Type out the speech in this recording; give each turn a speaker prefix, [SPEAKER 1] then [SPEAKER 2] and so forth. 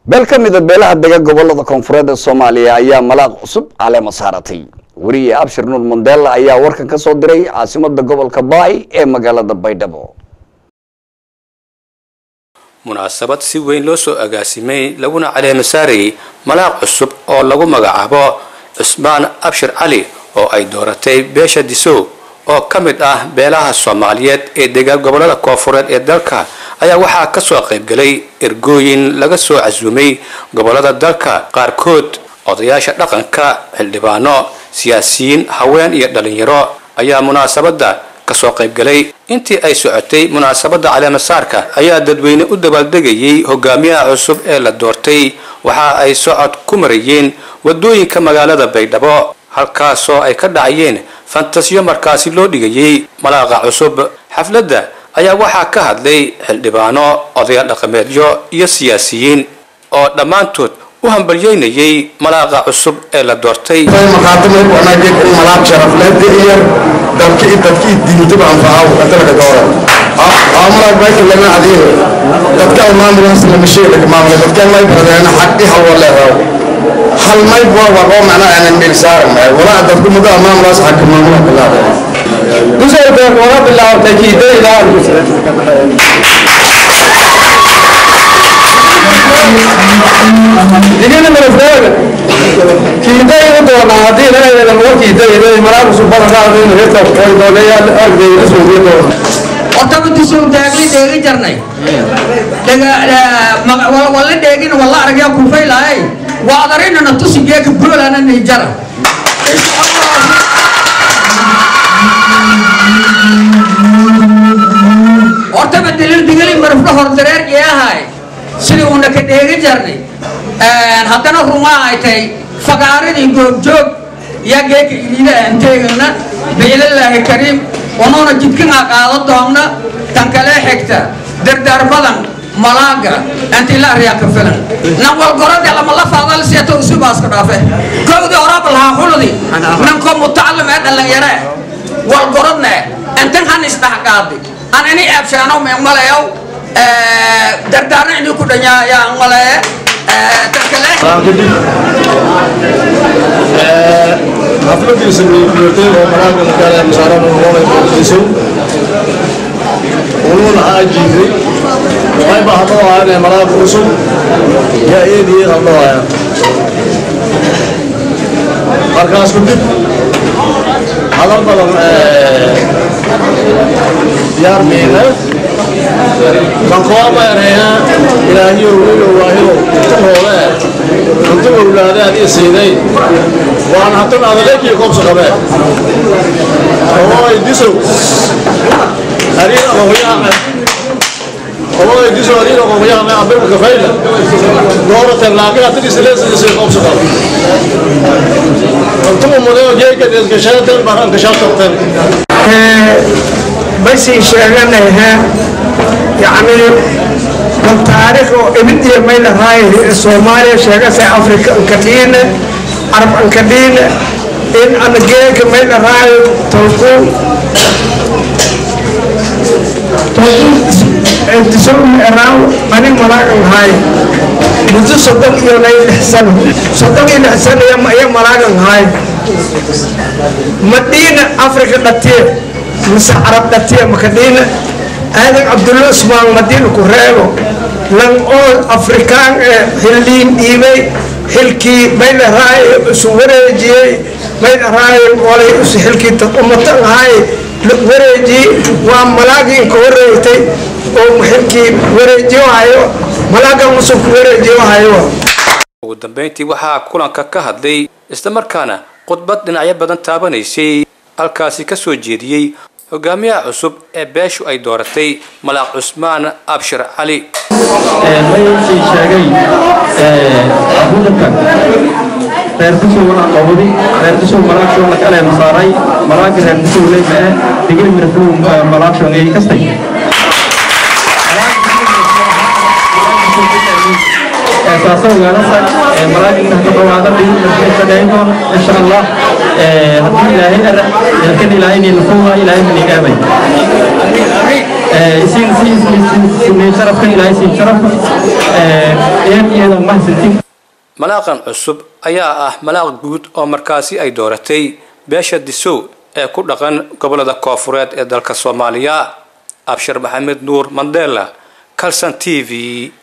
[SPEAKER 1] beel ka mida beelaha dega gobolada koonfureed ee soomaaliya ayaa malaaq cusub caleema saaratay weriye abshir nuur mandela ayaa warkan ka soo diray caasimada gobolka baay ee magaalada baydhabo
[SPEAKER 2] munaasabad si weyn loo soo agaasimay laguna caleema saarayay malaaq cusub oo lagu magacaabo cusmaan abshir cali oo ay dooratay beesha disow oo ka mid ah beelaha soomaaliyeed ee degaan gobolada koonfureed ee dalka ayaa waxaa kasoo qaybgalay ergooyin laga soo casuumay gobolada dalka qaarkood odayaasha dhaqanka xildhibaano siyaasiyiin haween iyo dhalinyaro ayaa munaasabada kasoo qaybgalay intii ay socotay munaasabada caleemasaarka ayaa dadweyne u dabaaldegayay hogaamiyaha cusub ee la doortay waxa ay socod ku marayeen wadooyinka magaalada baydhabo halkaasoo ay ka dhacayeen fantasiyo markaasi loo dhigayay malaaqa cusub xafladda ayaa waxaa ka hadlay xildhibaano odayaal dhaqameedyo iyo siyaasiyiin oo dhammaantood u hambalyeynayay malaaqa cusub ee la doortay
[SPEAKER 3] maqaatimo wanaageen in malaab sharafleed iyo dalki dadki diintuba anfacaw dalka doora aa malaab bayka lama adiyo dadka maamulaas lama sheega maamula dadka may baradeena xaqi hal wala raw hal may bua wa oo macna aan meel saaran may wala dadku muda maamulaas xaq maamula bilaada dusay baa wala bilaawtay kiidayda digina marafaaga kiidayda doona hadii leeyahay lama kiidayda malaab subhanahu wa ta'ala inuu heesto oo dooleeyaa argay soo geeyo
[SPEAKER 4] hortaba disoo taagli dheegi jarnay wala dheegin wala aragyaa kufay lahay waa adarinana tusi geeka boolana nijara hortaba dilil digili marufka hordareer jeehay sidii uuna ka dheegi jarnay haddana rumaa ay tahay fagaaradii goobjoog yaa geeka iliida aan teegana biililaahi kariim onuuna jidkinaa qaado doonna tan kale xigta dardaar badan malaaga antila aryaa ka filan nan walgorode lama la faadal seeto usubaaska dhaafe kowdii horaba lahaa xuludi nanko mutacalim ee dhalinyare walgorodne antan han isdhaxqaadi an ini eebshaano meemalayow dardaarna inii ku dhanyaa yaa malaye tan kale
[SPEAKER 3] xafladii sameeyay oo malaaga magaalada masaaran oo qodayso ولون عاجيزي وهيبقى هطلع على ملاك رسل يا ايدي هطلع يا مركز كنت هذا البلد ديار مينا كان قوام يرينا إلهي يقول واهيو تقوله أنتم أولاد هذه السيدين وأنا حتى هذا ليك يقوم سقبه هو يدسو أريد أقوياء هو يدسو أريد أقوياء ما أبير كفيلة دورة اللاقي أتري سلسلة سلسلة يقوم سقبه أنتم مدير جيك إسكشات برهان كشات تقتل
[SPEAKER 5] بس شغلنا يعني من تاريخ ابدي ميل هاي الصومالية شغلة سي أفريقيا كتين عرب كتين إن أنا جيك ميل هاي توقو انتسوم اراو أنا ملاك هاي منذ صدق يوم الحسن صدق الحسن يا ملاك هاي مدينة أفريقيا كتير mise carab dhatiya makadhiina aadan cabdulla usmaan madiina ku reebo lan oo afrikaan ee xilliin dhiibay xilkii maydharaaye isu wareejiyey maydharaaye olay isu xilkii umatan ahaay wareejiyey waa malaagii inka wareegtay oo xilkii wareejiyo hayo malaaga musuku wareejiyo hayo
[SPEAKER 2] ugu dambeyntii waxaa kulanka ka hadlay islamarkaana khudbad dhinacyo badan taabanaysay halkaasi ka soo jeediyey hogaamiyaha cusub ee beeshu ay dooratay malaaq cusmaan abshir cali
[SPEAKER 6] mayay sheegay abudanka reerkusuu walaa qowdi reerkusuu malaagshoo la kale masaaray malaaga reerkusuu leeyahay digil mirfuu malaagshoo ngey kastay saasa ogaanasa malaagina ka dhawaada dhigsadhaynoon insha allah haddii ilaahay ara kan ilaahay ni lafuuha ilaahay manigaabay isiin siin sharafka ilaahay siin sharaf eed iyada mahadsantin
[SPEAKER 2] malaaqan cusub ayaa ah malaaq guud oo markaasi ay dooratay beesha disow ee ku dhaqan gobolada koofureed ee dalka soomaaliya abshir maxamed nuur mandela calson t v